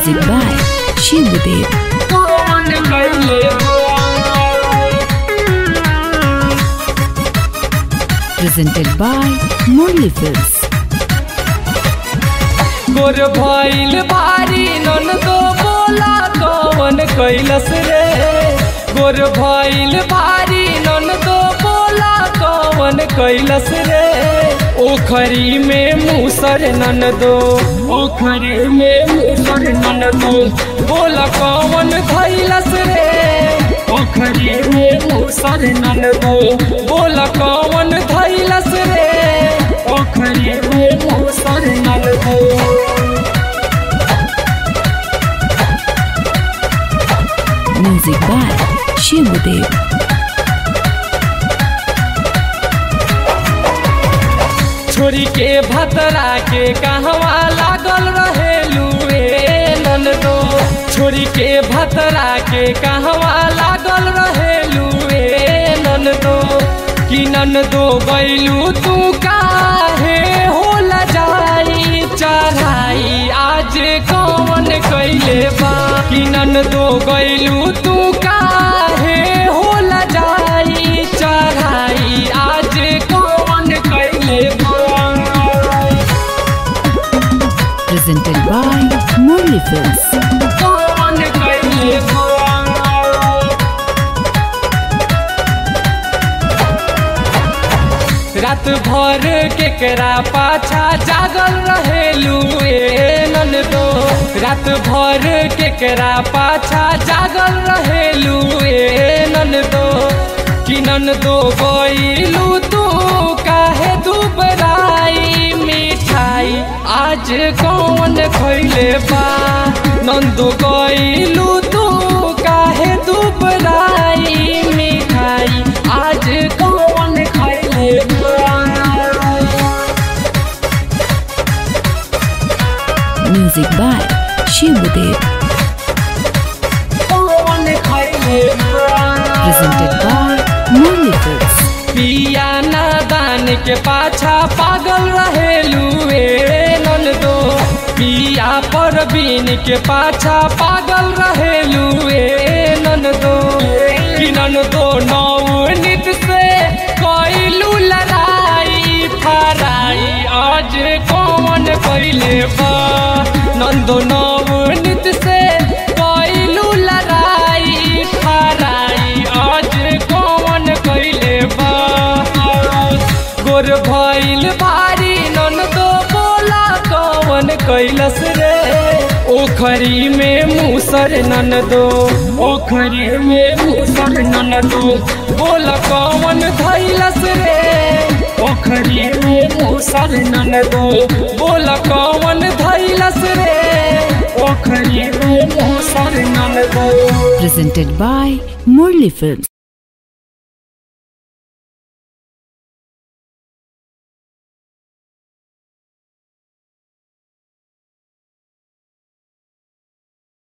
Music by Shivadev. कौन कैले Presented by Murli Films. गोर भइल भारी नन दो बोला कौन कैलस रे गोर भइल भारी नन दो बोला कौन कैलस रे ओखरी में मूसर नन दो ओखरी में मूसर नन दो बोला कौन धैलस रे ओखरी में मूसर नन दो बोला कौन धैलस रे ओखरी में मूसर नन दो Music by Shivadev. छोरी के भतरा के कहवा लागल रहेलू ए ननदो छोरी के भतरा के कहवा लागल रहेलू ए ननदो कि ननदो गैलू तू काहे होला जाई चढ़ाई आज कौन कैले बा कि ननदो गैलू तू काहे होला जाई चढ़ाई आज कौन कैले बा Presented by Murli Films. कौन कैले बा रात भर केकरा पाछा जागल रहेलू ए ननदो रात भर केकरा पाछा जागल रहेलू ए ननदो कि ननदो गइलू तू काहे दुबराई मिठाई आज कौन खैले बा नंदो गइलू तू काहे दुबराई मिठाई आज कौन खैले बा Music by Shivadev. कौन खैले बा Presented by Murli Films. पिया नादान के पाछा पागल रहेलू ए ननदो पिया परवीन के पाछा पागल रहेलू ए ननदो कि ननदो नौ नित से कैलू लड़ाई फराई आज कौन कैले बा नंदो नौ नित से कैलू लड़ाई फराई आज कौन कैले बा गोर भइल भारी नन तो बोला कौन कैलस रे ओखरी में मूसर नन दो ओखरी में मूसर नन दो बोला कौन धैलस रे ओखरी में मूसर नन दो बोला कौन धैलस रे ओखरी में मूसर नन दो Presented by Murli Films.